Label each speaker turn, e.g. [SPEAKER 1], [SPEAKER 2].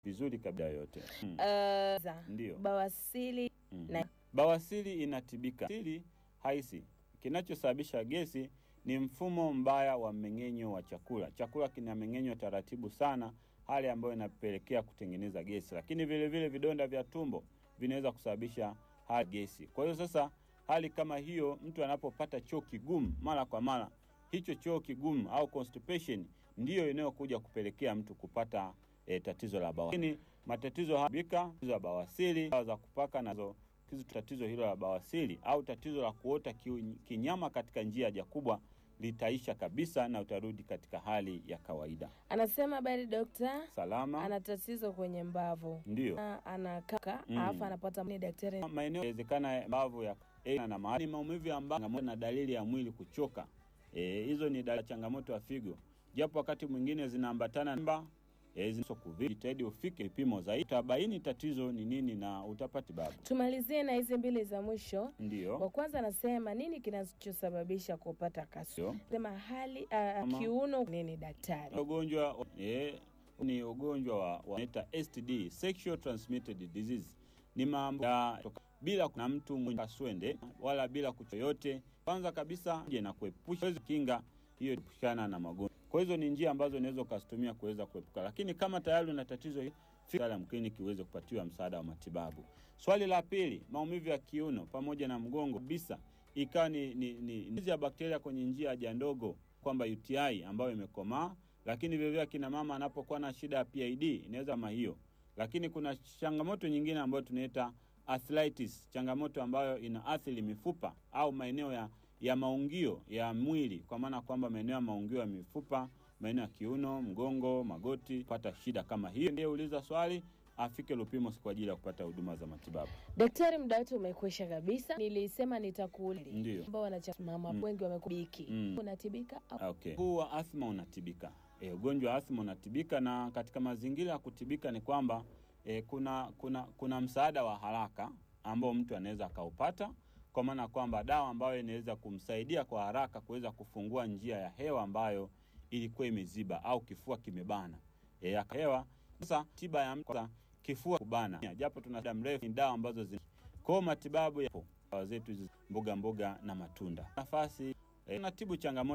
[SPEAKER 1] vizuri kabla yote. Mm.
[SPEAKER 2] Uh, za
[SPEAKER 1] Ndio.
[SPEAKER 2] bawasili
[SPEAKER 1] Mhm.
[SPEAKER 2] na-
[SPEAKER 1] Bawasiri inatibika. Bawasiri haisi. Kinachosababisha gesi ni mfumo mbaya wa mmeng'enyo wa chakula. Chakula kinameng'enywa taratibu sana, hali ambayo inapelekea kutengeneza gesi, lakini vile vile vidonda vya tumbo vinaweza kusababisha hali gesi. Kwa hiyo sasa, hali kama hiyo, mtu anapopata choo kigumu mara kwa mara, hicho choo kigumu au constipation ndiyo inayokuja kupelekea mtu kupata e, tatizo la bawasiri. Lakini matatizo haya bika, tatizo la bawasiri, dawa za kupaka nazo kizi tatizo hilo la bawasiri au tatizo la kuota kiu- kinyama katika njia ya haja kubwa litaisha kabisa na utarudi katika hali ya kawaida.
[SPEAKER 2] anasema habari dokta,
[SPEAKER 1] Salama
[SPEAKER 2] ana tatizo kwenye mbavu
[SPEAKER 1] ndio
[SPEAKER 2] Na anakaka
[SPEAKER 1] Mm.
[SPEAKER 2] alafu anapata ni daktari
[SPEAKER 1] maeneo inawezekana mbavu ya e, na mahali maumivu ambayo na dalili ya mwili kuchoka. Eh, hizo ni dalili ya changamoto ya figo, japo wakati mwingine zinaambatana na mba e, jitahidi ufike vipimo zaidi, utabaini tatizo ni nini na utapata babu.
[SPEAKER 2] tumalizie na hizi mbili za mwisho. Wa
[SPEAKER 1] Ndio
[SPEAKER 2] kwanza anasema nini kinachosababisha kupata kasu?
[SPEAKER 1] Ndio.
[SPEAKER 2] Sema hali uh,
[SPEAKER 1] Ama-
[SPEAKER 2] kiuno nini daktari?
[SPEAKER 1] ugonjwa eh, ni ugonjwa wa wanaita STD, sexual transmitted disease. Ni mambo ya toka- bila na mtu mwenye kaswende wala bila kucho yote. Kwanza kabisa je, na kuepusha uweze kinga hiyo kuepukana na magonjwa. Kwa hizo ni njia ambazo unaweza ukazitumia kuweza kuepuka, lakini kama tayari una tatizo hili, fika ya kliniki uweze kupatiwa msaada wa matibabu. Swali la pili, maumivu ya kiuno pamoja na mgongo kabisa, ikawa ni ni, ni, ni ya bakteria kwenye njia ya haja ndogo, kwamba UTI ambayo imekomaa lakini vilevile akina mama anapokuwa na shida ya PID inaweza kama hiyo. Lakini kuna changamoto nyingine ambayo tunaita arthritis, changamoto ambayo inaathiri mifupa au maeneo ya, ya maungio ya mwili, kwa maana kwamba maeneo ya maungio ya mifupa, maeneo ya kiuno, mgongo, magoti, pata shida kama hiyo. Ndiye uliza swali afike Lupimo kwa ajili ya kupata huduma za matibabu.
[SPEAKER 2] Daktari, muda wetu umekwisha kabisa. Nilisema nitakuuliza
[SPEAKER 1] Ndio.
[SPEAKER 2] ambao wanachamama
[SPEAKER 1] Mm.
[SPEAKER 2] wengi wamekubiki
[SPEAKER 1] Mm.
[SPEAKER 2] unatibika au
[SPEAKER 1] Okay. Huu wa athma unatibika. E, ugonjwa wa athma unatibika na katika mazingira ya kutibika ni kwamba e, kuna kuna kuna msaada wa haraka ambao mtu anaweza akaupata kwa maana kwamba dawa ambayo inaweza kumsaidia kwa haraka kuweza kufungua njia ya hewa ambayo ilikuwa imeziba au kifua kimebana. E, aka- hewa sasa tiba ya mtu kifua kubana. Japo tuna muda mrefu ni dawa ambazo zina kwa matibabu yapo dawa zetu hizi mboga mboga na matunda. Nafasi e, natibu changamoto